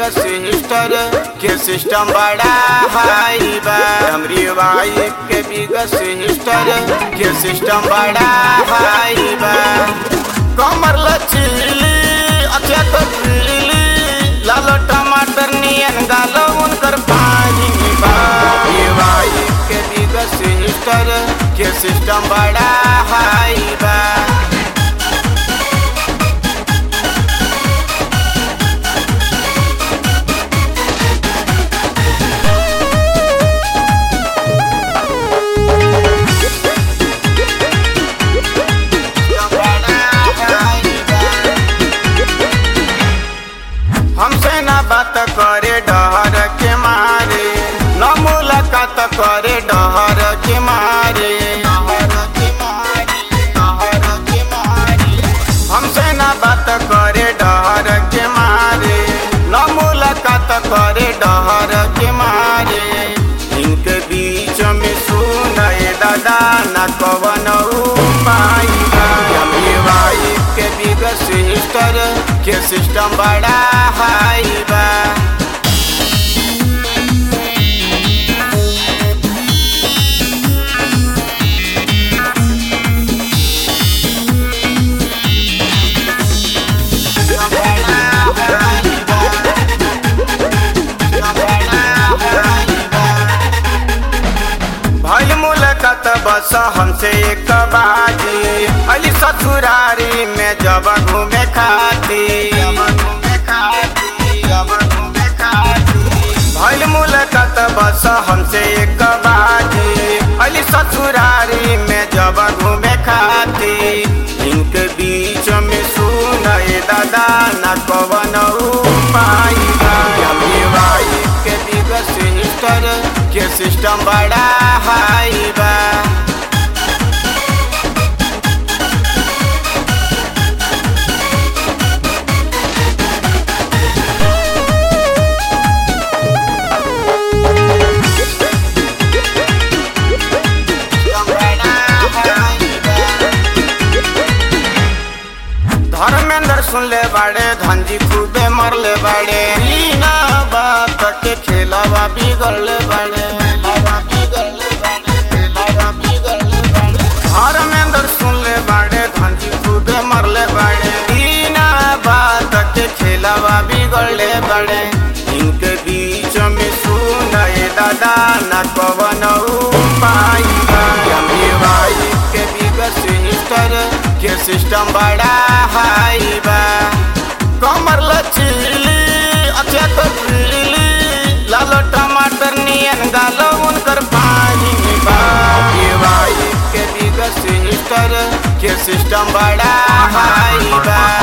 Sister के system बड़ा हाई बा हमरी वाइफ के बिग सिस्टर के सिस्टम बड़ा हाई बा कमर लचीली अच्छा तो पीली लालो टमाटर नियन गालो उनकर पानी बा ये वाइफ के बिग सिस्टर के सिस्टम बड़ा हाई बा हमसे ना बात करे डहर के मारे न मुलाकात करे डहर के मारे हमसे ना बात करे डहर के मारे न मुलाकात करे डहर के मारे इनके बीच में सुनए दादा न कवन उपाय वाइफ के बिग सिस्टर के सिस्टम बड़ा हाई बा भइल मुलाकात बस हमसे एक बाजी अली ससुरारी में जब घूमे खाती भइल मुलाकात बस हमसे एक बाजी अली ससुरारी में जब घूमे खाती इनके बीच में सुनए दादा न कवन उपाय बा। हमरी वाइफ के बिग सिस्टर के सिस्टम बड़ा हाई बा धर्मेंद्र सुन ले बाड़े धनजी खूबे मरले बाड़े बिना बात के खेलावा बिगड़ले बाड़े धर्मेंद्र सुन ले बाड़े धनजी खूबे मरले बाड़े बिना बात के खेलावा बिगड़ले बाड़े इनके बीच में सुनए दादा न कवन उपाय बा। हमरी वाइफ के बिग सिस्टर के सिस्टम बड़ा हाई बा कमर लचीली अच्छा तो पीली लालो टमाटर नियन गालो उनकर पानी बा ये वाइफ के बिग सिस्टर के सिस्टम बड़ा हाई बा